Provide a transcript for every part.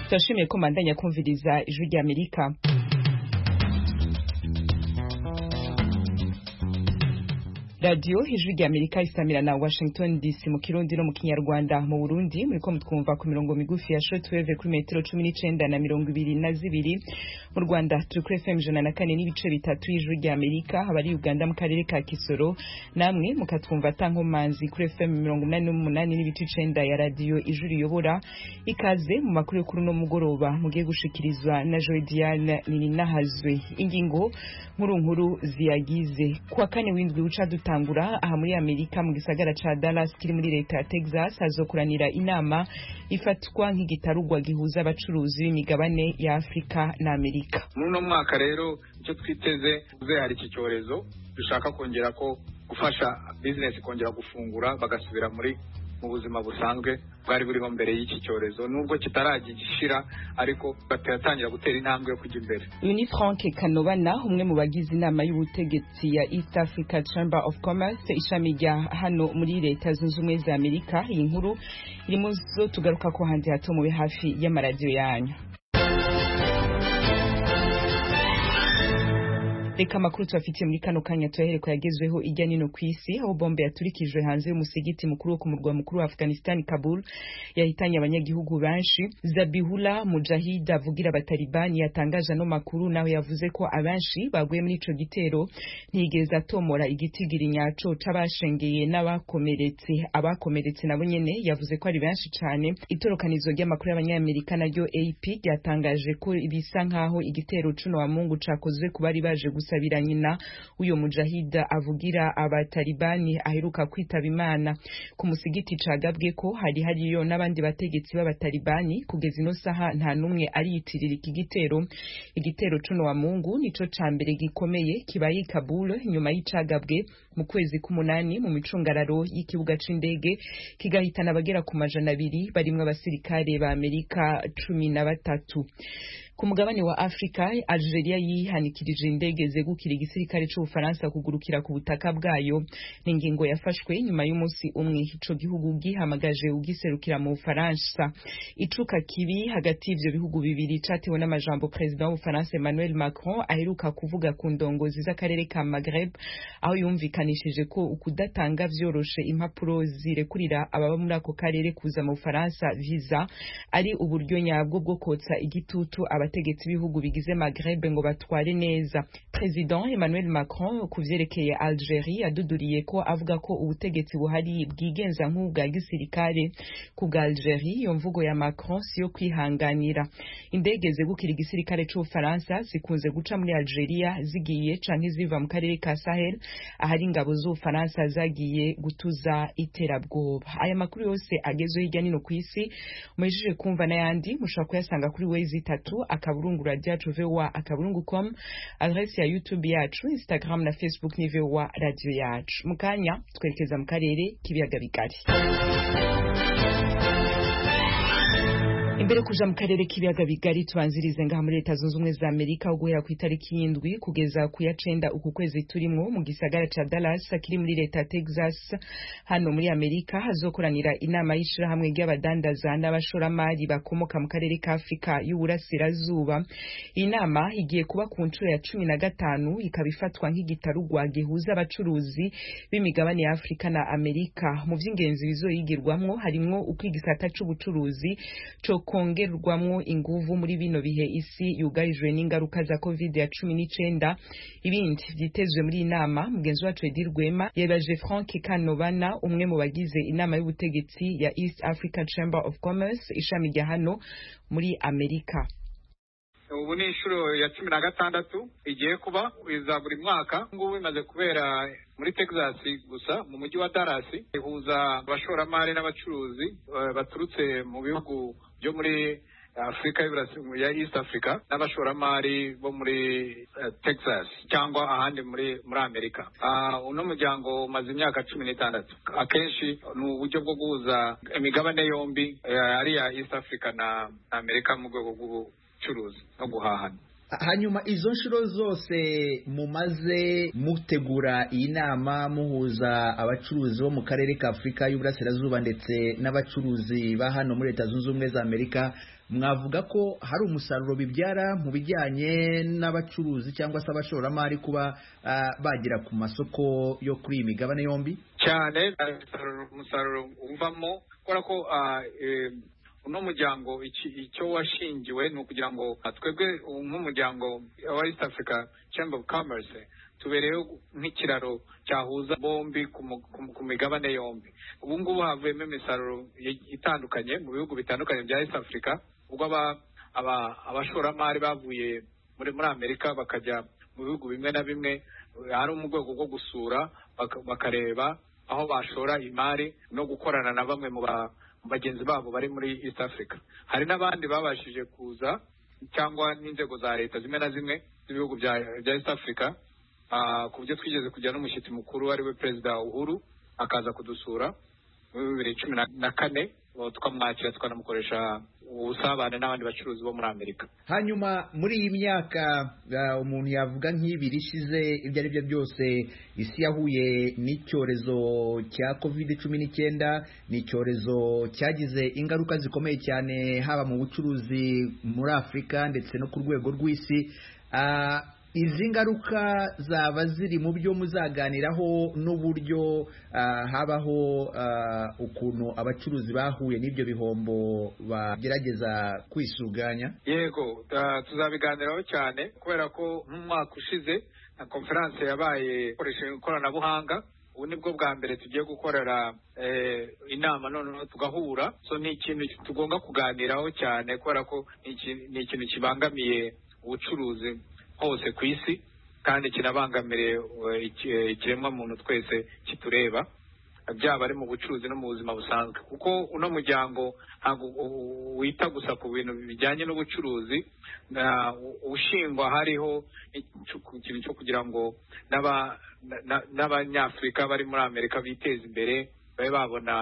turashimiye ko mbandanya kumviriza ijwi ry'amerika radiyo ijwi ry'amerika isamira na washington dc mu kirundi no mu kinyarwanda mu burundi muriko mutwumva ku mirongo migufi ya shortwave kuri metero cumi n'icenda na mirongo ibiri na zibiri mu rwanda turi kuri fm ijana na kane n'ibice bitatu y'ijwi ry'amerika abari uganda mu karere ka kisoro namwe mukatwumva atankomanzi kuri fm mirongo umunani n'umunani n'ibice icenda ya radiyo ijwi riyobora ikaze mu makuru yo kuri uno mugoroba mugiye gushikirizwa na jodiane nininahazwe ingingo nkurunkuru ziyagize kuwa kane w'indwi uca duta gutangura aha muri amerika mu gisagara ca dallas kiri muri leta ya texas hazokoranira inama ifatwa nk'igitarugwa gihuza abacuruzi b'imigabane ya afurika na amerika muri uno mwaka rero icyo twiteze uze hari iki cyorezo dushaka kongera ko gufasha bizinesi kongera gufungura bagasubira muri mu buzima busanzwe bwari buriho mbere y'iki cyorezo nubwo kitarajya gishira ariko batatangira gutera intambwe yo kujya imbere uyu ni frank kanobana umwe mu bagize inama y'ubutegetsi ya east africa chamber of commerce ishami rya hano muri leta zunze ubumwe za amerika iyi nkuru iri mu zo tugaruka ko hanze hato mube hafi y'amaradiyo yanyu reka amakuru tubafitiye muri kano kanya tuyahereko yagezweho ijya nino ku isi aho bombe yaturikijwe hanze y'umusigiti mukuru wo ku murwa mukuru wa afghanistan kabul yahitanye abanyagihugu benshi zabihula mujahid avugira abatalibani yatangaje ano makuru nawe yavuze ko abenshi baguye muri ico gitero ntiyigeze atomora igitigiri nyaco c'abashengeye n'abakomeretse abakomeretse nabo nyene yavuze ko ari benshi cane itorokanizo ry'amakuru y'abanyamerika naryo ap ryatangaje ko bisa nk'aho igitero cuno wa mungu cakozwe ku bari baje gusabira nyina uyo mujahida avugira abatalibani aheruka kwitaba imana ku musigiti cagabwe ko hari hariyo n'abandi bategetsi b'abatalibani kugeza ino saha nta n'umwe ariyitirira iki gitero igitero cuno wa mungu nico ca mbere gikomeye kibaye i kabul nyuma y'icagabwe mu kwezi k'umunani mu micungararo y'ikibuga c'indege kigahitana abagera ku majana abiri barimwo abasirikare ba amerika cumi na batatu ku mugabane wa afurika algeria yihanikirije indege zegukira igisirikare cy'ubufaransa kugurukira ku butaka bwayo ni ingingo yafashwe nyuma y'umunsi umwe ico gihugu gihamagaje ugiserukira mu bufaransa icuka kibi hagati y'ivyo bihugu bibiri catewe n'amajambo perezida w'ubufaransa emmanuel macron aheruka kuvuga ku ndongozi z'akarere ka maghreb aho yumvikanishije ko ukudatanga vyoroshe impapuro zirekurira ababa muri ako karere kuza mu bufaransa visa ari uburyo nyabwo bwo kotsa igitutu abategetsi b'ibihugu bigize Maghreb ngo batware neza President Emmanuel Macron ku vyerekeye Algeria yaduduriye ko avuga ko ubutegetsi buhari bwigenza nk'ubwa gisirikare ku bwa Algeria iyo mvugo ya Macron si yo kwihanganira indege zegukira igisirikare c'Ubufaransa zikunze guca muri Algeria zigiye canke ziva mu karere ka Sahel ahari ingabo z'Ubufaransa zagiye gutuza iterabwoba aya makuru yose agezweho hirya nino ku isi mubijije kumva n'ayandi mushobora kuyasanga kuri wezi itatu akaburungu radiyacu vowa akaburungu com adresi ya youtube yacu instagram na facebook ni vowa radiyo yacu mu kanya twerekeza mu karere k'ibiyaga bigari imbere kuja mu karere k'ibiyaga bigari tubanzirize ngaha muri leta zunze ubumwe za amerika aho guhera ku itariki y'indwi kugeza ku ya cenda uku kwezi turimo mu gisagara ca dallas kiri muri leta ya texas hano muri amerika hazokoranira inama y'ishirahamwe ry'abadandaza n'abashoramari bakomoka mu karere ka afurika y'uburasirazuba iyi nama igiye kuba ku nshuro ya cumi na gatanu ikaba ifatwa nk'igitarugwa gihuza abacuruzi b'imigabane ya afurika na amerika mu vy'ingenzi bizoyigirwamwo harimwo uko igisata c'ubucuruzi co kongerwamwo inguvu muri bino bihe isi yugarijwe n'ingaruka za covid ya cumi n'icenda ibindi vyitezwe muri inama mugenzi wacu edi rwema yebaje frank kanovana umwe mu bagize inama y'ubutegetsi ya east africa chamber of commerce ishami rya hano muri amerika ubu ni inshuro ya cumi na gatandatu igiye kuba iza buri mwaka ngubu imaze kubera muri texas gusa mu mujyi wa dallas ihuza abashoramari n'abacuruzi baturutse mu bihugu byo muri afurika ya east africa n'abashoramari bo muri texas cyangwa ahandi muri muri amerika uno muryango umaze imyaka cumi n'itandatu akenshi ni uburyo bwo guhuza imigabane yombi ari iya east africa na amerika mu rwego rw'ubucuruzi no guhahana hanyuma izo nshuro zose mumaze mutegura iyi nama muhuza abacuruzi bo mu karere ka afurika y'uburasirazuba ndetse n'abacuruzi ba hano muri leta zunze ubumwe za amerika mwavuga ko hari umusaruro bibyara mu bijyanye n'abacuruzi cyangwa se abashoramari kuba ah, bagera ku masoko yo kuri iyi migabane yombi cyane hari umusaruro- umusaruro uvamo kubera ko ah, eh, uno muryango iki- icyo washingiwe ni ukugira ngo ah, twebwe ubu nk'umuryango wa east africa chamber of commerce tubereyeho nk'ikiraro cyahuza bombi ku mu- ku mu- ku migabane yombi ubu ngubu havuyemo imisaruro i- itandukanye mu bihugu bitandukanye bya east africa ubwo aba- aba- abashoramari bavuye muri muri amerika bakajya mu bihugu bimwe na bimwe hari mu rwego rwo gusura baka- bakareba aho bashora imari no gukorana na bamwe mu ba- mu bagenzi babo bari muri east africa hari n'abandi babashije kuza cyangwa n'inzego za leta zimwe na zimwe z'ibihugu bya bya east africa ah, ku buryo twigeze kugira n'umushyitsi mukuru ari we perezida uhuru akaza kudusura muri bibiri cumi na- na kane uwo tukamwakira tukanamukoresha ubusabane n'abandi bacuruzi bo muri amerika hanyuma muri iyi myaka eh, umuntu yavuga nk'ibiri ishize ibyo ari byo byose isi yahuye n'icyorezo cya covid cumi n'icyenda ni icyorezo cyagize ingaruka zikomeye cyane haba mu bucuruzi muri afurika ndetse no ku rwego rw'isi Ah, izi ngaruka zaba ziri mu byo muzaganiraho n'uburyo ah, habaho ah, ukuntu abacuruzi bahuye n'ibyo bihombo bagerageza kwisuganya yego ta- tuzabiganiraho cyane kubera ko nk'umwaka ushize na konferanse yabaye ikoresheje ikoranabuhanga ubu nibwo bwa mbere tugiye gukorera eh, inama noneho tugahura so ni ikintu tugomba kuganiraho cyane kubera ko ni iki- ni ikintu kibangamiye ubucuruzi hose ku isi kandi kinabangamire eh, iki- ikiremwa muntu twese kitureba byaba ari mu bucuruzi no mu buzima busanzwe kuko uno muryango ntabwo u- u- wita gusa ku bintu bijyanye n'ubucuruzi na- u- ushingwa hariho icu- ikintu cyo kugira ngo n'aba- na- na- n'abanyafurika bari muri amerika biteze imbere babe babona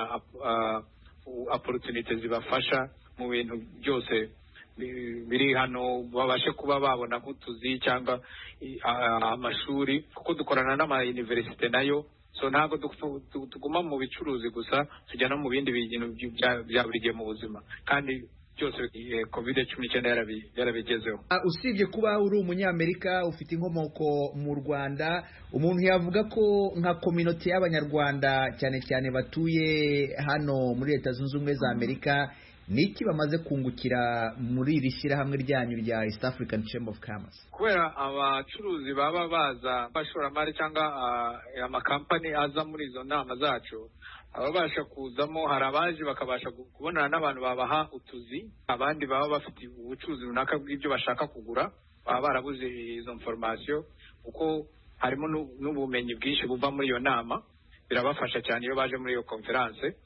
opportunity zibafasha mu bintu byose bi- biri hano babashe kuba babona nk'utuzi cyangwa i- ah, amashuri kuko dukorana n'amayuniverisite nayo so ntabwo du- tu- tu- tuguma mu bicuruzi gusa tujya no mu bindi bintu by- bya bya buri gihe mu buzima kandi byose covid cumi n'icyenda yarabi- yarabigezeho Ah, usibye kuba uri umunyamerika ufite inkomoko mu rwanda umuntu yavuga ko nka kominote y'abanyarwanda cyane cyane batuye hano muri leta zunze ubumwe za amerika ni iki bamaze kungukira muri iri shyirahamwe ryanyu rya east african chamber of commerce kubera abacuruzi baba baza abashoramari cyangwa ah, amakampani aza muri izo nama zacu ababasha kuzamo hari abaje bakabasha gu- kubonana n'abantu babaha utuzi abandi baba bafite ubucuruzi runaka bw'ibyo bashaka kugura baba barabuze izo informasiyo kuko harimo n'u- n'ubumenyi bwinshi buva muri iyo nama birabafasha cyane iyo baje muri iyo konferanse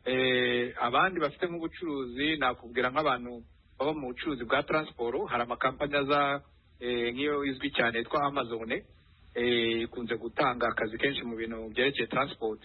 Eh, abandi bafite nk'ubucuruzi nakubwira nk'abantu baba mu bucuruzi bwa taransiporo hari amakampani aza eh, nk'iyo izwi cyane yitwa amazon eh, ikunze gutanga akazi kenshi mu bintu byerekeye transport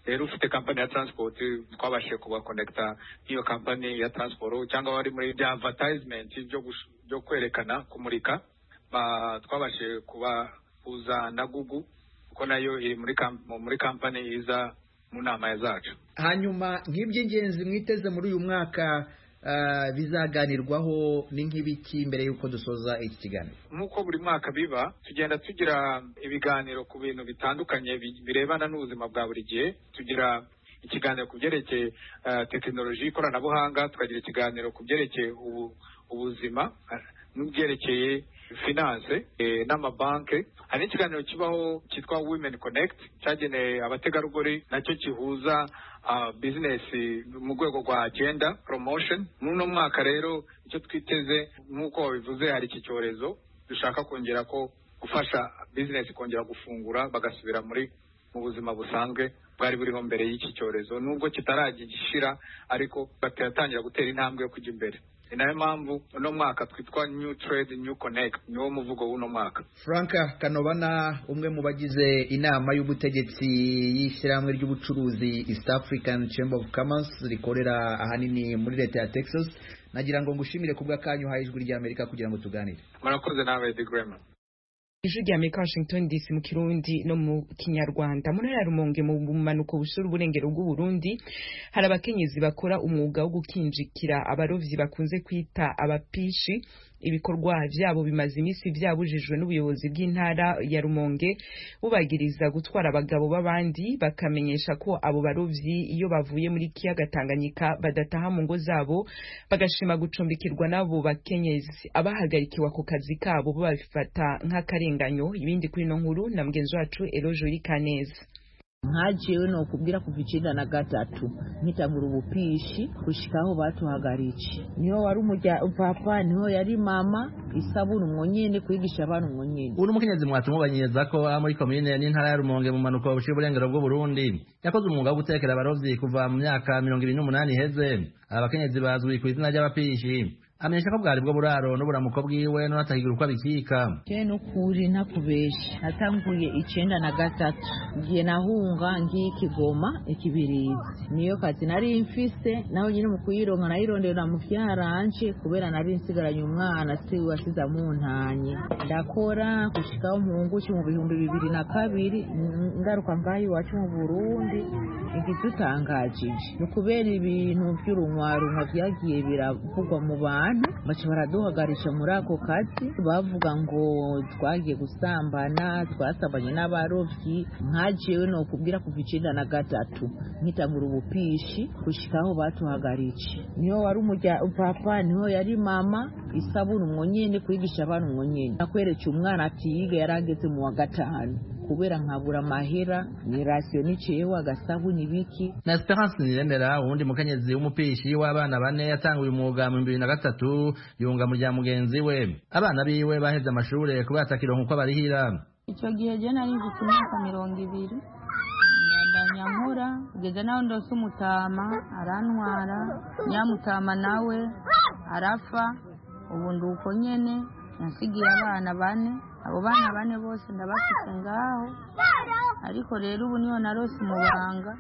rero ufite kampani ya transport twabashije kubakonekita n'iyo kampani ya transport cyangwa bari muri bya advertisement byo gush- byo kwerekana kumurika ba- twabashije kubahuza na google kuko nayo iri muri kam- muri kampani iza mu nama ya zacu hanyuma nk'iby'ingenzi mwiteze muri uyu mwaka ah, bizaganirwaho ni nk'ibiki mbere y'uko dusoza iki kiganiro nk'uko buri mwaka biba tugenda tugira ibiganiro ku bintu bitandukanye bi- birebana n'ubuzima bwa buri gihe tugira ikiganiro ku byerekeye eh, tekinoloji ikoranabuhanga tukagira ikiganiro ku byerekeye ubu- ubuzima eh, n'ibyerekeye finance eh, n'amabanki hari n'ikiganiro kibaho cyitwa women connect cyagenewe abategarugori nacyo kihuza ah, business mu rwego rwa agenda promotion muri uno mwaka rero icyo twiteze nk'uko wabivuze hari iki cyorezo dushaka kongera ko gufasha business kongera gufungura bagasubira muri mu buzima busanzwe bwari buriho mbere y'iki cyorezo nubwo kitaragishira ariko batatangira gutera intambwe yo kujya imbere ni nayo mpamvu uno mwaka twitwa new trade new connect niwo muvugo w'uno mwaka frank kanobana umwe mu bagize inama y'ubutegetsi y'ishyirahamwe ry'ubucuruzi east african chamber of commerce rikorera ahanini muri leta ya texas nagira ngo ngushimire ku bw'akanyu uhaye ijwi ry'amerika kugira ngo tuganire murakoze nawe digrema ijwi rya amerika washington dc mu kirundi no mu kinyarwanda mu ntara ya rumonge mu bumanuko busura uburengero bw'uburundi hari abakenyezi bakora umwuga wo gukinjikira abarovyi bakunze kwita abapishi ibikorwa vyabo bimaze iminsi vyabujijwe n'ubuyobozi bw'intara ya rumonge bubagiriza gutwara abagabo b'abandi bakamenyesha ko abo barovyi iyo bavuye muri kiyaga tanganyika badataha mu ngo zabo bagashima gucumbikirwa n'abo bakenyezi abahagarikiwe ako kazi kabo babifata nk'akarengane ingano ibindi kuri ino nkuru na mugenzi wacu erojuri kaneza nkajewe nokubwira kuva icenda na gatatu mpitangura ubupishi gushika aho batuhagarije niho wari umurya papa niho yari mama isabuni umwo nyene kwigisha abana umwo nyene uri umukenyezi mwatuma ubanyereza ko aha muri komine n'intara ya rumonge mu manuko bushira uburengero bw'uburundi yakoze umwuga wo gutekera abarovyi kuva mu myaka mirongo ibiri n'umunani iheze aba bakenyezi bazwi ku izina ry'abapishi amenyesha ko bwari bwo buraro n'uburamuko bwiwe n'unatahigira uko abikika je n'ukuri ntakubesha natanguye icenda na gatatu ngiye nahunga ngiye ikigoma ikibirizi niyo kazi nari mfise naho nyine mu kuyironka nayirondera mu vyaranje kubera nari nsigaranye umwana siwe wasize amuntanye ndakora gushikaho mpungushe mu bihumbi bibiri na kabiri ngaruka mvayo iwacu mu burundi igitutangajije ni ukubera ibintu vy'urunwarunwa vyagiye biravugwa mu bantu abantu baca baraduhagarisha muri ako kazi bavuga ngo twagiye gusambana twasambanye n'abarobyi nkajewe nokubwira kuva icenda na gatatu mpitangura ubupishi gushika aho batuhagarije niho wari umurya papa niho yari mama isabuni umwo nyene kwigisha abana umwo nyene nakweretse umwana atiyiga yarageze mu wa gatanu kubera nkabura amahera ni rasiyo niceyeho agasabuni biki na esperance niremera uwundi mukenyezi w'umupishi w'abana bane yatanguye umwuga mu bibiri na gatatu yunga mu rya mugenzi we abana biwe baheze amashure kubera atakironka uko barihira ico gihe je nari mfite imyaka mirongo ibiri ndanyamura kugeza naho ndose umutama arantwara nyamutama nawe arapfa ubu ndi uko nyene nasigiye abana bane abo bana bane bose ndabafite ngaho ariko rero ubu niyo narose umubanga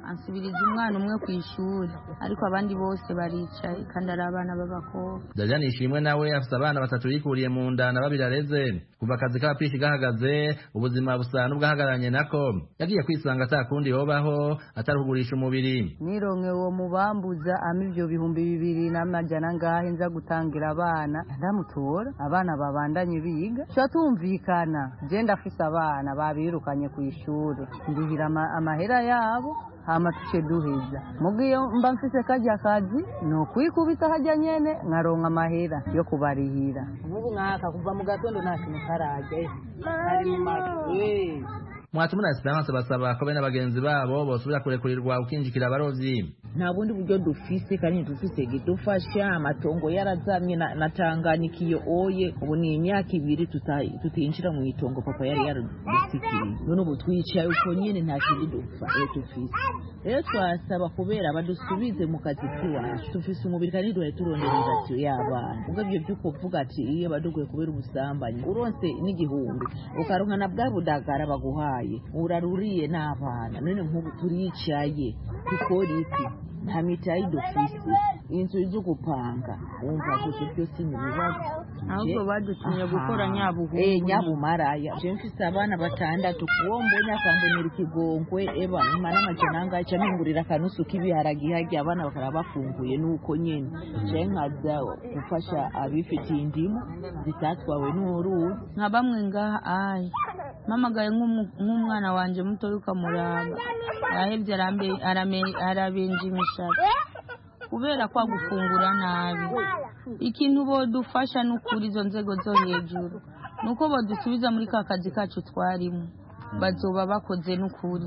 ansubiriza umwana umwe ku ishuri ariko abandi bose baricaye kandi ari abana b'abakobwa dajani ishimwe nawe afite abana batatu yikuriye mu nda na babiri areze kuva akazi k'abapishi gahagaze ubuzima busa n'ubwahagararanye nako yagiye kwisanga atakundi yobaho atari kugurisha umubiri nironke uwo mubambuza ama ibyo bihumbi bibiri n'amajana ngahe nza gutangira abana ndamutora abana babandanye biga tuba tumvikana genda afise abana babirukanye ku ishuri ndihira amahera yabo hama tuce duheza mubwiyo mba mfise karya kazi ni ukwikubita harya nyene nkaronka amahera yo kubarihira nk'ubu mwaka kuva mu gatondo nta kintu karajya ari mu mazu mwatuma na esperance basaba ko bene bagenzi babo bosubira kurekurirwa ukinjikira abarovyi nta bundi buryo dufise kandi dufise gidufasha amatongo yarazamye na, na tanganikiyo oye ubu ni imyaka ibiri tutinjira mu itongo papa yari yaradusikiriye none ubu twicaye uko nyene nta kindi dupfa eh dufise rero twasaba kubera badusubize mu kazi k'iwacu dufise umubiri kandi duhe turondera irasiyo y'abana ubwo ivyo vy'ukuvuga ati iyo baduguye kubera ubusambanyi uronse n'igihumbi ukaronka na bwa budagara baguhaye uraruriye n'abana none nk'ubu turicaye dukora iki nta mitayi dufise inzu zo gupanga wumva gusa byose ni ibibazo ahubwo badutumye gukora nyabuhungu eh nyabumaraya je mfise abana batandatu uwo mbonye akambonera ikigongwe eba mara amajana angahe ca mpingurira akanusu k'ibiharagi harya abana bakaba bafunguye nuko nyene je nkaza gufasha abifitiye indimu zitatwawe n'uruzi nka bamwe ngaha ayi mpamagaye nk'umwana wanje mutoya ukamuraba arahevye arabenje imishatsi kubera kwa gufungura nabi ikintu bodufasha ni ukuri izo nzego zo hejuru ni uko bodusubiza muri ka kazi kacu twarimo bazoba bakoze n'ukuri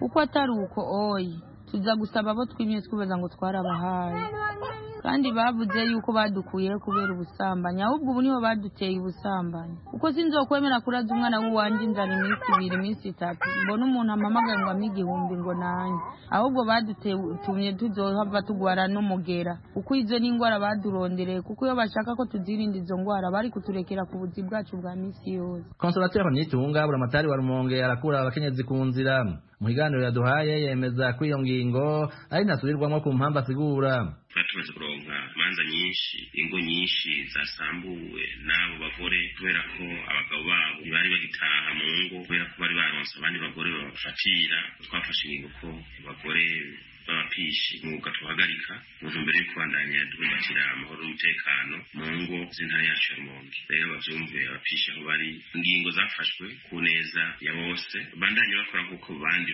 kuko atari uko oye tuza gusaba abo twimye twibaza ngo twarabahaye kandi bavuze yuko badukuye kubera ubusambanyi ahubwo ubu nibo baduteye ubusambanyi kuko sinzokwemera kuraza umwana w'uwanjye inzara iminsi ibiri iminsi itatu mbona umuntu ampamagaye ngo ampe igihumbi ngo nanjye ahubwo badutumye tuzohava tugwara n'umugera kuko izo ni indwara badurondereye kuko iyo bashaka ko tuzirinda izo ndwara bari kuturekera ku buzi bwacu bwa minsi yose konsolateri bamwitunga buramatari wa rumonge arakura abakenyezi ku nzira mu biganiro yaduhaye yemeza ko iyo ngingo ari ntasubirwamo ku mpamvu asigura turatumaze kuronka imanza nyinshi ingo nyinshi zasambuwe n'abo bagore kubera ko abagabo babo ntibari bagitaha mu ngo kubera ko bari baronse abandi bagore babafatira twafashe ingingo ko abagore b'abapishi umwuga tuhagarika mu ntumbero yo kubandanya duhumatira amahoro n'umutekano mu ngo z'intara yacu ya rumonge rero babyumve abapishi aho bari ingingo zafashwe ku neza ya bose bandanye bakora nk'uko bandi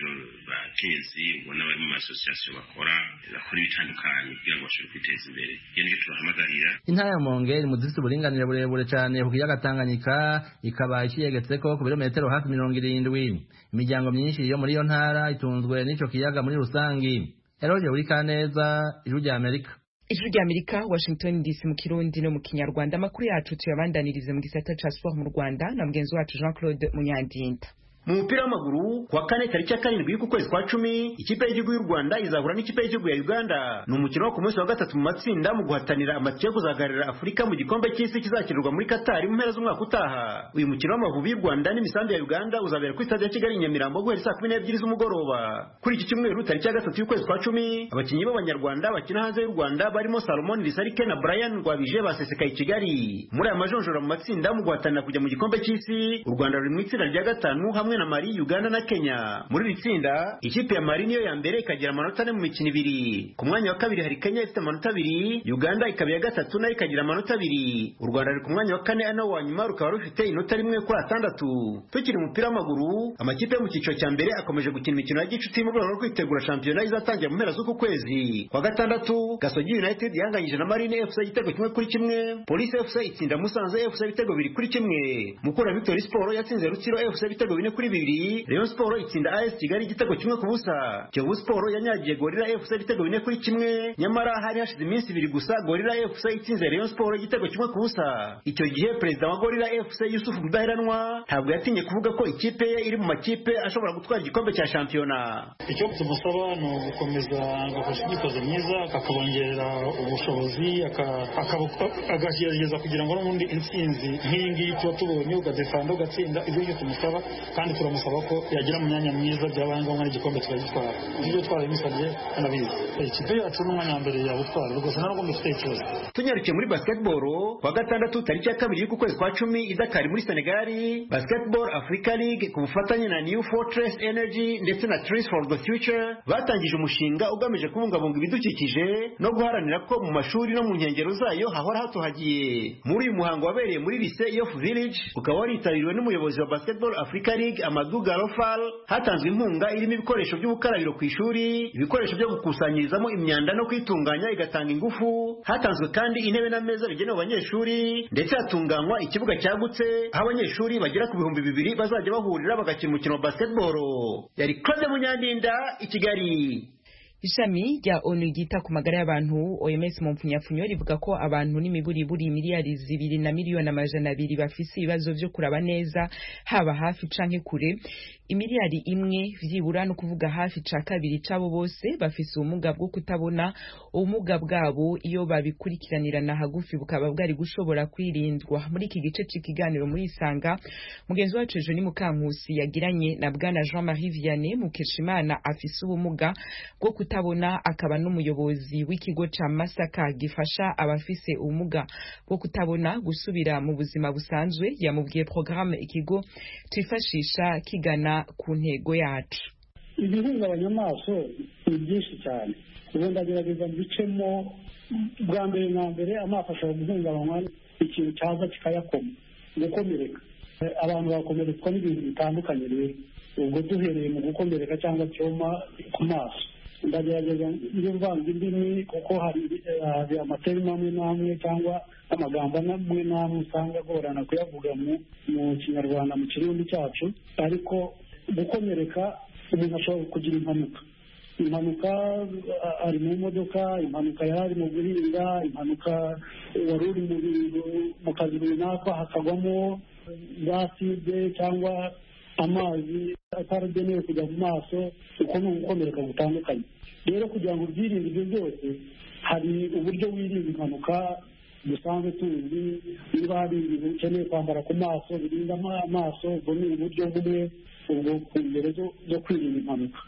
bakenyezi ubona bari mu masosiyasiyo bakora bakora ibitandukanye kugira ngo bashobore kwiteza imbere iyo nicyo tubahamagarira intara ya rumonge iri mu zifite uburinganire burebure cyane ku kiyaga tanganyika ikaba ikiyegetse ko ku birometero hafi mirongo irindwi imiryango myinshi yo muri iyo ntara itunzwe n'icyo kiyaga muri rusange Eroge uri kaneza ijwi rya Amerika Ijwi rya Amerika Washington DC mu Kirundi no mu Kinyarwanda amakuru yacu tuyabandanirize mu gisata ca sport mu Rwanda na mugenzi wacu Jean Claude Munyandinda mu mupira w'amaguru kuwa kane tariki ya karindwi ku kwezi kwa cumi ikipe y'igihugu y'u rwanda izahura n'ikipe y'igihugu ya uganda ni umukino wo ku munsi wa gatatu mu matsinda mu guhatanira amatike yo kuzagarira afurika mu gikombe cy'isi kizakinirwa muri katari mu mpera z'umwaka utaha uyu mukino w'amavubi y'u rwanda n'imisambi ya uganda uzabera kuri stade ya kigali nyamirambo guhera saa kumi n'ebyiri z'umugoroba kuri iki cyumweru tariki ya gatatu y'ukwezi kwa cumi abakinnyi b'abanyarwanda bakina hanze y'u rwanda barimo salomon risarike na brian rwabije basesekaye i kigali muri aya majonjora mu matsinda mu guhatanira kujya mu gikombe cy'isi u rwanda ruri mu itsinda rya gatanu hamwe na Mali Uganda na Kenya muri iri tsinda ikipe ya Mali niyo ya mbere ikagira amanota ane mu mikino ibiri ku mwanya wa kabiri hari Kenya ifite amanota abiri Uganda ikaba iya gatatu nayo ikagira amanota abiri u Rwanda ruri ku mwanya wa kane ano wa nyuma rukaba rufite inota rimwe kuri atandatu tukiri umupira w'amaguru amakipe yo mu cyiciro cya mbere akomeje gukina imikino ya gicuti mu rwego rwo kwitegura shampiyona izatangira mu mpera z'uku kwezi kwa gatandatu Gasogi United yanganyije na Marine FC igitego kimwe kuri kimwe Police FC itsinda Musanze FC ibitego bibiri kuri kimwe Mukura Victory Sport yatsinze Rutsiro FC ibitego bine kuri bibiri Rayon Sport itsinda AS Kigali igitego kimwe ku busa Kiyovu Sport yanyagiye Gorilla FC ibitego bine kuri kimwe nyamara hari hashize iminsi ibiri gusa Gorilla FC itsinze Rayon Sport igitego kimwe ku busa icyo gihe perezida wa Gorilla FC Yusuf Mudaheranwa ntabwo yatinye kuvuga ko ikipe ye iri mu makipe ashobora gutwara igikombe cya shampiyona icyo tumusaba ni ugukomeza agafasha imyitozo myiza akakabongerera ubushobozi akagerageza kugira ngo n'ubundi intsinzi nk'iyi ngiyi tuba tubonye ugadefanda ugatsinda ibyo ngibyo tumusaba kandi turamusaba ko yagira mu myanya myiza byabaye ngombwa n'igikombe turagitwara ibyo twarabimusabye anabizi ikipe yacu n'umwanya wa mbere yabutwara rwose nta n'ubwo dufite ikibazo tunyarukiye muri basketball kwa gatandatu tariki ya kabiri y'uku kwezi kwa cumi idakari muri senegal basketball africa league ku bufatanye na new fortress energy ndetse na trees for the future batangije umushinga ugamije kubungabunga ibidukikije no guharanira ko mu mashuri no mu nkengero zayo hahora hatohagiye muri uyu muhango wabereye muri lise yof village ukaba waritabiriwe n'umuyobozi wa basketball africa League Amadou Garofal hatanzwe inkunga irimo ibikoresho by'ubukarabiro ku ishuri ibikoresho byo gukusanyirizamo imyanda no kwitunganya igatanga ingufu hatanzwe kandi intebe n'ameza bigenewe abanyeshuri ndetse hatunganywa ikibuga cyagutse aho abanyeshuri bagera ku bihumbi bibiri bazajya bahurira bagakina umukino wa basketball yari Claude Munyandinda i Kigali ishami rya onu ryita ku magara y'abantu oms mu mpfunyafunyo rivuga ko abantu n'imiburiburi miliyari zibiri na miliyoni amajana abiri bafise ibibazo vyo kuraba neza haba hafi canke kure imiliyari imwe vyibura no kuvuga hafi ca kabiri cabo bose bafise ubumuga bwo kutabona ubumuga bwabo iyo babikurikiranirana hagufi bukaba bwari gushobora kwirindwa muri iki gice c'ikiganiro muri isanga mugenzi wacu ejo ni mukankusi yagiranye na bwana jean marie vianney mukeshimana afise ubumuga bwo kutabona akaba n'umuyobozi w'ikigo ca masaka gifasha abafise ubumuga bwo kutabona gusubira mu buzima busanzwe yamubwiye programme ikigo twifashisha kigana ku ntego yacu ibihungabanya amaso ni byinshi cyane ubu ndagerageza mbicemo bwa mbere na mbere amaso ashobora guhungabanywa ikintu cyaza kikayakoma gukomereka abantu bakomeretswa n'ibintu bitandukanye rero ubwo duhereye mu gukomereka cyangwa cyoma ku maso ndagerageza iyo mvanze indimi kuko hari amaterima amwe n'amwe cyangwa amagambo amwe n'amwe usanga agorana kuyavuga mu kinyarwanda mu kirundi cyacu ariko gukomereka umuntu ashobora kugira impanuka impanuka a- ari mu modoka impanuka yari ari mu guhinga impanuka wari uri mu bintu- mu kazi runaka hakagwamo gaside cyangwa amazi ataragenewe kujya mu maso uko ni ugukomereka gutandukanye rero kugira ngo ubyirinde ibyo byose hari uburyo wirinda impanuka dusanzwe tuzi niba hari ibintu ukeneye kwambara ku maso birinda ama- amaso ubwo ni uburyo bumwe ubwo ku ngero zo- zo kwirinda impanuka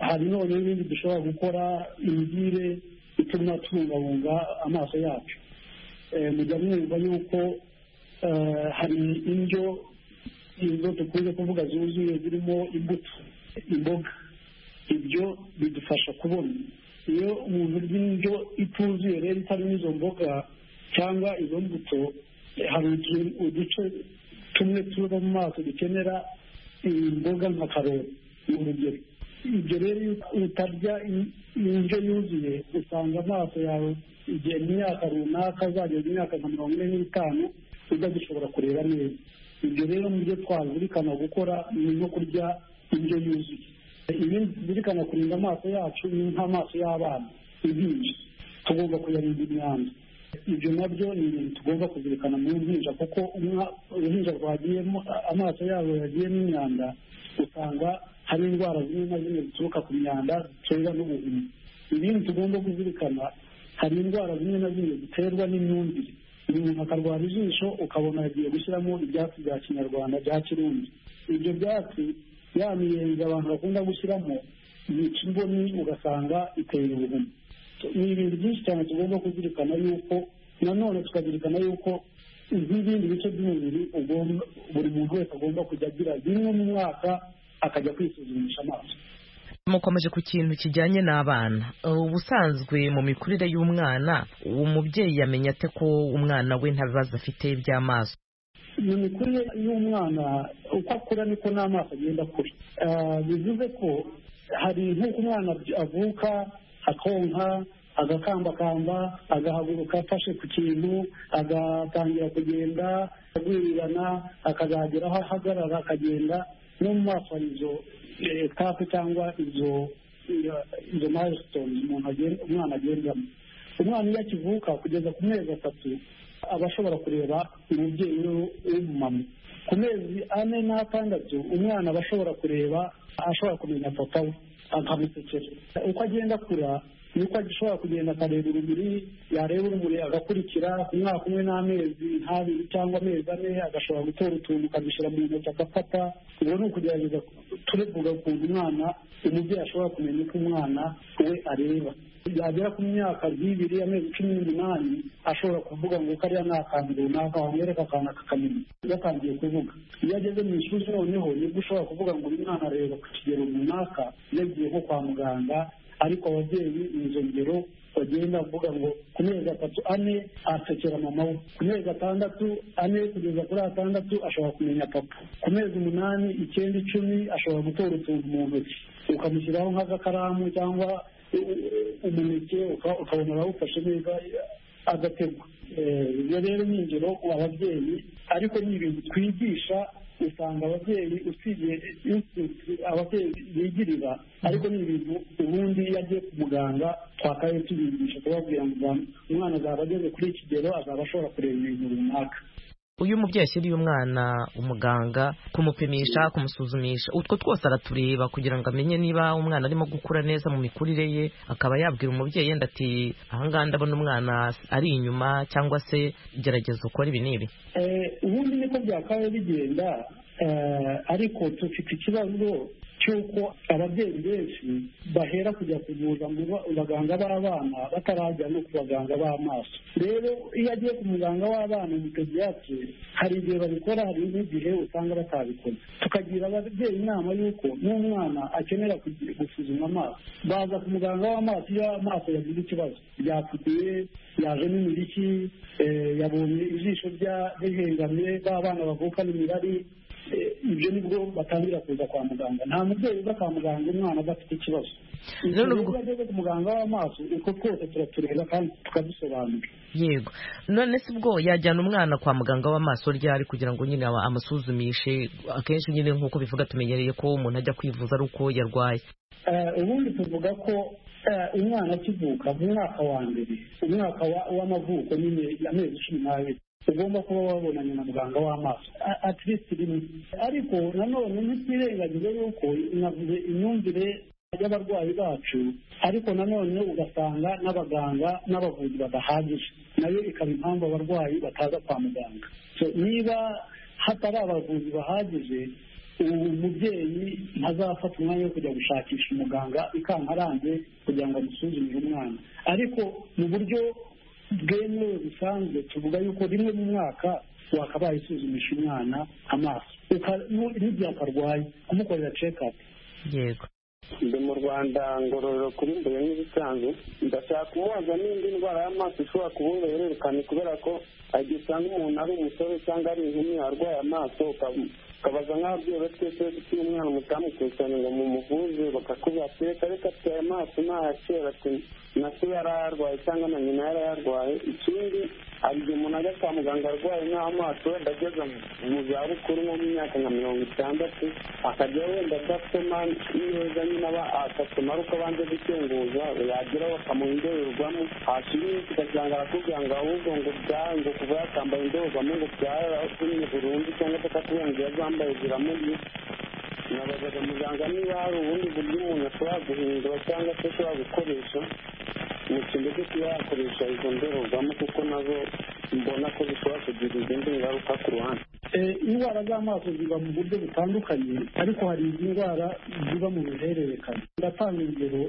hari none n'ibindi dushobora gukora imigire ituma tubungabunga amaso yacu Eh, mujya mwumva yuko eh, hari indyo izo dukunze kuvuga zuzuye zirimo imbuto imboga ibyo bidufasha kubona iyo umuntu urya indyo ituzuye rero itarimo izo mboga cyangwa izo mbuto eh, hari utu- uduce tumwe tuba mu maso dukenera imboga nka karoti ni urugero ibyo rero iyo utarya in- indyo yuzuye usanga amaso yawe igihe mu myaka runaka azageza imyaka nka mirongo ine n'itanu utagishobora kureba neza ibyo rero mu byo twazirikana gukora ni nko kurya indyo yuzuye ibindi tuzirikana kurinda amaso yacu ni nk'amaso y'abana impinja tugomba kuyarinda imyanda ibyo nabyo ni ibintu tugomba kuzirikana mu mpinja kuko umwa- uruhinja rwagiyemo a- amaso yabo yagiyemo imyanda usanga hari indwara zimwe na zimwe zituruka ku myanda ziterwa n'ubuzima ibindi tugomba kuzirikana hari indwara zimwe na zimwe ziterwa n'imyumvire umuntu akarwara ijisho ukabona yagiye gushyiramo ibyatsi bya kinyarwanda bya kirundi ibyo byatsi ya miyenzi abantu bakunda gushyiramo yica imboni ugasanga iteye ubuzima ni ibintu byinshi cyane tugomba kuzirikana yuko nanone tukazirikana yuko nk'ibindi bice by'umubiri ugomba- buri muntu wese agomba kujya agira rimwe mu mwaka akajya kwisuzumisha amaso mukomeje ku kintu kijyanye n'abana ubusanzwe mu mikurire y'umwana umubyeyi yamenya ate ko umwana we nta bibazo afite by'amaso mu mikurire y'umwana uko akura niko n'amaso agenda akura Ah, bivuze ko hari nk'uko umwana avy- avuka akonka agakambakamba agahaguruka afashe ku kintu agatangira kugenda agwirirana akazagera aho ahagarara akagenda no mu maso hari izo etape cyangwa izo iyo- izo mayisitoni umuntu agen- umwana agendamo umwana iyo akivuka kugeza ku mezi atatu aba ashobora kureba umubyeyi we w'umumama ku mezi ane n'atandatu umwana aba ashobora kureba ashobora kumenya papa we akamusekera uko agenda akura niko ashobora kugenda akareba urumuri yareba urumuri agakurikira ku mwaka umwe n'amezi nk'abiri cyangwa amezi ane agashobora gutora utuntu akamushyira mu ntoki agafata ubwo ni ukugerageza turevuga ukuntu umwana umubyeyi ashobora kumenya uko umwana we areba yagera ku myaka nk'ibiri amezi cumi n'umunani ashobora kuvuga ngo kariya ni akantu runaka wamwereka akantu akakamenya yatangiye kuvuga iyo ageze mu ishuri noneho nibwo ushobora kuvuga ngo uyu mwana areba ku kigero runaka yagiye nko kwa muganga ariko ababyeyi ni izo ngero bagenda bavuga ngo ku mezi atatu ane asekera mama we ku mezi atandatu ane kugeza kuri atandatu ashobora kumenya papa ku mezi umunani icyenda icumi ashobora gutora utuntu mu ntoki ukamushyiraho nk'agakaramu cyangwa umuneke uka- ukabona arawufashe neza agategwa Eh, ibyo rero ni ingero ku babyeyi ariko ni ibintu twigisha usanga ababyeyi usibye insiti ababyeyi bigirira ariko ni ibintu ubundi iyo agiye ku muganga twakaye tubigisha kubabwira ngo umwana azaba ageze kuri iki kigero azaba ashobora kureba ibintu runaka uyu mubyeyi ashyiriye umwana umuganga kumupimisha kumusuzumisha utwo twose aratureba kugira ngo amenye niba umwana arimo gukura neza mu mikurire ye akaba yabwira umubyeyi yenda ati ahangaha ndabona umwana ari inyuma cyangwa se gerageza ukora ibi n'ibi Eh, ubundi niko byakabaye bigenda eh, ariko dufite ikibazo cy'uko ababyeyi benshi bahera kujya kuvuza mu ba- baganga b'abana batarajya no ku baganga b'amaso rero iyo agiye ku muganga w'abana mutediatire hari igihe babikora hari n'igihe usanga batabikora tukagira ababyeyi inama y'uko n'umwana akenera kugi- gusuzuma amaso baza ku muganga w'amaso iyo amaso yagize ikibazo ryapfuye yaje n'imiriki eh, yabonye ijisho rya rihengamye ba bana bavukana imirari ibyo nibwo batangira kuza kwa muganga nta mubyeyi uza kwa muganga umwana adafite ikibazo Rero iyo ubwo- ageze ku muganga w'amaso uko twese turatureba kandi tukadusobanura yego none se ubwo yajyana umwana kwa muganga w'amaso ryari kugira ngo nyine aba- amusuzumishe akenshi nyine nk'uko bivuga tumenyereye ko umuntu ajya kwivuza ari uko yarwaye Eh, ubundi tuvuga ko eh, umwana akivuka mu mwaka wa mbere umwaka wa- w'amavuko nyine amezi cumi n'abiri ugomba kuba wabonanye na muganga w'amaso a- at least rimwe ariko nanone ntitwirengagize yuko navuze imyumvire y'abarwayi bacu ariko nanone ugasanga n'abaganga n'abavuzi badahagije nayo ikaba impamvu abarwayi bataza kwa muganga So, niba hatari abavuzi bahagije ubu mubyeyi ntazafata umwanya wo kujya gushakisha umuganga ikankarange kugira ngo amusuzumire umwana ariko mu buryo bwemewe busanzwe tuvuga yuko rimwe mu mwaka wakabaye isuzumisha umwana amaso Uka- nu- n'igihe akarwaye amukorera cekapu yego ndi mu rwanda ngororero kuri mbere nk'ibisanzwe ndashaka kumubaza n'indi ndwara y'amaso ishobora kuba uruhererekane kubera ko igihe usanga umuntu ari umusore cyangwa ari inkumi arwaye amaso ukaba- ukabaza nk'ababyeyi be twese dufite umwana mutamukurikirane ngo mumuvuze bakakubwira ati reka reka ati aya maso ni aya kera ati na se yarayarwaye cyangwa na nyina yarayarwaye ikindi hari igihe umuntu ajya kwa muganga arwaye nk'amaso wenda ageze mu- mu zabukuru nko mu myaka nka mirongo itandatu akajya wenda adasoma neza nyine aba agasoma ariko abanze gukenguza yageraho bakamuha indorerwamo hashira iminsi ugasanga arakubwira ngo ahubwo ngo byaha ngo kuva yakambaye indorerwamo ngo byaratumye burundu cyangwa atakakubengera zambaye ziramuriye nabazaga muganga niba hari ubundi buryo umuntu ashobora guhindura cyangwa se ashobora gukoresha mu cyimbo cyo kuba yakoresha izo ndorerwamo kuko nazo mbona ko zishobora kugira izindi ngaruka ku ruhande Eh, indwara z'amaso ziba mu buryo butandukanye ariko hari izi ndwara ziba mu ruhererekane ndatanga urugero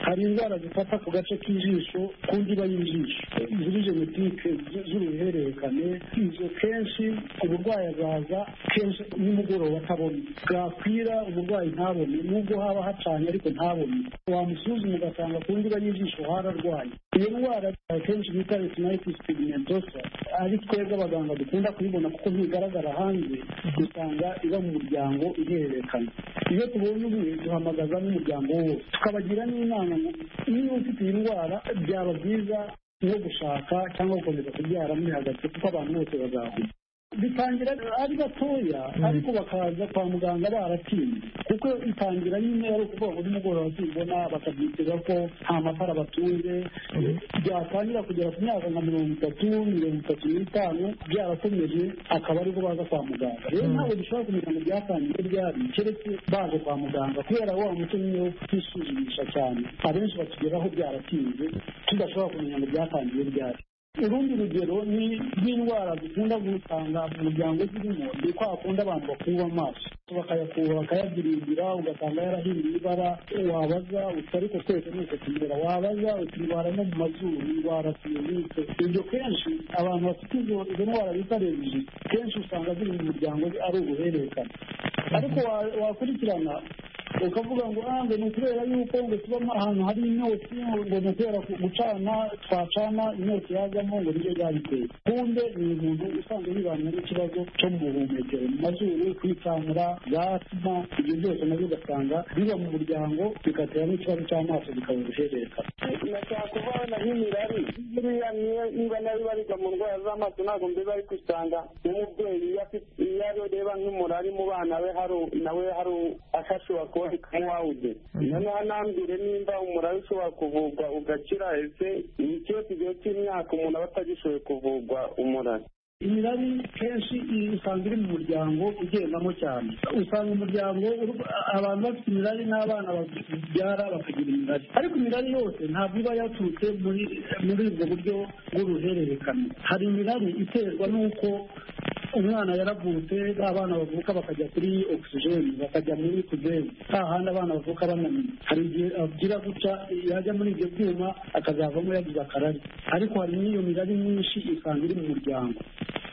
hari indwara zifata ku gace k'ijisho ku ndiba y'ijisho ziri genetike z- z'uruhererekane izo kenshi uburwayi azaza kenshi nimugoroba atabona bwakwira umurwayi ntabone nubwo haba hacanye ariko ntabone wamusuzuma ugasanga ku ndiba y'ijisho hararwaye iyo ndwara akenshi bita retinitis pigmentosa ari twebwe abaganga dukunda kuyibona kuko ntigaragara hanze dusanga iba mu muryango ihererekana iyo tubonye umwe duhamagaza n'umuryango wose tukabagira n'inama ngo niba ufite iyi ndwara byaba byiza no gushaka cyangwa gukomeza kubyara muri hagati kuko abantu bose bazahura bitangira ari batoya ariko bakaza kwa muganga baratinze kuko itangira nyine ari ukuvuga ngo nimugoroba zibona bakabyitega ko nta matara batunze byatangira kugera ku myaka nka mirongo itatu mirongo itatu n'itanu byarakomeje akaba ariho baza kwa muganga rero ntabwo dushobora kumenya ngo byatangiye ryari keretse baje kwa muganga kubera wa muco nyine wo kwisuzumisha cyane abenshi batugeraho byaratinze tudashobora kumenya ngo byatangiye ryari urundi rugero ni rw'indwara zikunda gusanga mu muryango zirimo ni kwa kundi abantu bakuba amaso bakayakura bakayabyiringira ugasanga yarahinduye ibara wabaza uti ariko twese ni uko tumera wabaza uti indwara no mu mazuru indwara siyanike ibyo kenshi abantu bafite izo izo ndwara bita rebuji kenshi usanga ziri mu muryango ari ubuhererekane ariko wa- wakurikirana ukavuga ngo ah ngo ni ukubera yuko ngo tuba ahantu hari inyota ngo ni ukubera ku- gucana twacana inyota yazamo ngo nibyo byabiteye kumbe ni umuntu usanzwe yibana n'ikibazo cyo mu buhumekero mu mazuru kwitsamura za asima ibyo byose nabyo ugasanga biba mu muryango bigatera n'ikibazo cy'amaso bikaba uruhererekane nashaka kuvaho na nyine irari buriya niyo niba nayo ibarirwa mu ndwara z'amaso ntabwo mbiba ari gusanga nk'umubyeyi iyo afite- iyo ari reba nk'umurari mu bana be hari u- nawe hari u- ashobora kuboneka nk'uwawude noneho anambire nimba umurari ushobora kuvurwa ugakira ese ni ikibazo igihe cy'imyaka umuntu aba atagishoboye kuvurwa umurari imirari kenshi usanga iri mu muryango ugendamo cyane usanga umuryango uru- abantu bafite imirari n'abana babyara bakagira imirari ariko imirari yose ntabwo iba yaturutse muri muri ubwo buryo bw'uruhererekane hari imirari iterwa n'uko umwana yaravutse ba bana bavuka bakajya kuri ogisijeni bakajya muri kuzeri ha handi abana bavuka bananiwe hari igihe agira guca yajya muri ibyo byuma akazavamo yagize akarari ariko hari n'iyo mirari myinshi isanga iri mu muryango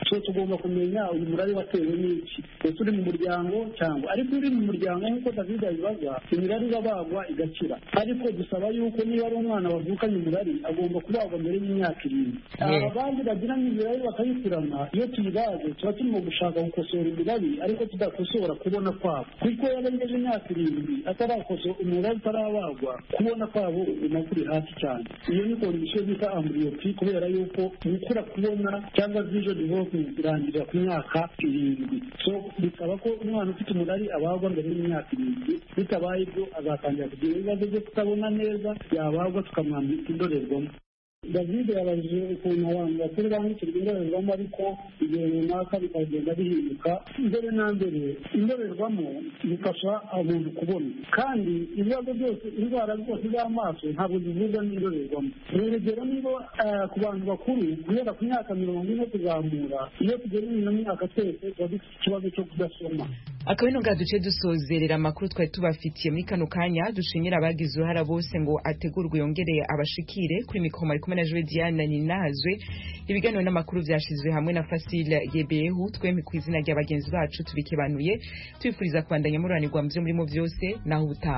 twe tugomba kumenya uyu murabe watewe n'iki ese uri mu muryango cyangwa ariko uri mu muryango nk'uko david abibaza imirari irabagwa igakira ariko dusaba yuko niba ari umwana wavukanye umurari agomba kubagwa mbere y'imyaka irindwi Yeah. aba bandi bagiranye imirari bakayikurana iyo tuyibaze tuba turimo gushaka gukosora imirari ariko tudakosora kubona kwabo kuko iyo arengeje imyaka irindwi atarakoso umurari utarabagwa kubona kwabo ubona kuri hasi cyane iyo ni kondisiyo bita amburiyopi kubera yuko gukura kubona cyangwa vision development irangirira ku myaka irindwi so bisaba ko umwana ufite umurari abagwa mbere y'imyaka irindwi bitabaye ibyo azatangira kugira ibibazo byo kutabona neza yabagwa tukamwambika indorerwamo david yabajije ukuntu abantu bakuru bambukirwa indorerwamo ariko igihe runaka bikagenda bihinduka mbere na mbere indorerwamo zifasha umuntu kubona kandi ibibazo byose indwara zose z'amaso ntabwo zivurwa n'indorerwamo urugero niba eh, ku bantu bakuru guhera ku myaka mirongo ine kuzamura iyo tugeze ino myaka twese tuba dufite ikibazo cyo kudasoma akabino bwa duce dusozerera amakuru twari tubafitiye muri kano kanya dushimira abagize uruhara bose ngo ategurwe yongereye abashikire kuri mikoro mari kumwe na jwe diana ninazwe ibiganiro n'amakuru byashyizwe hamwe na fasile yebehu twembi ku izina rya bagenzi bacu tubikebanuye tubifuriza kubandanya muranirwa mu byo murimo byose naho ubutaha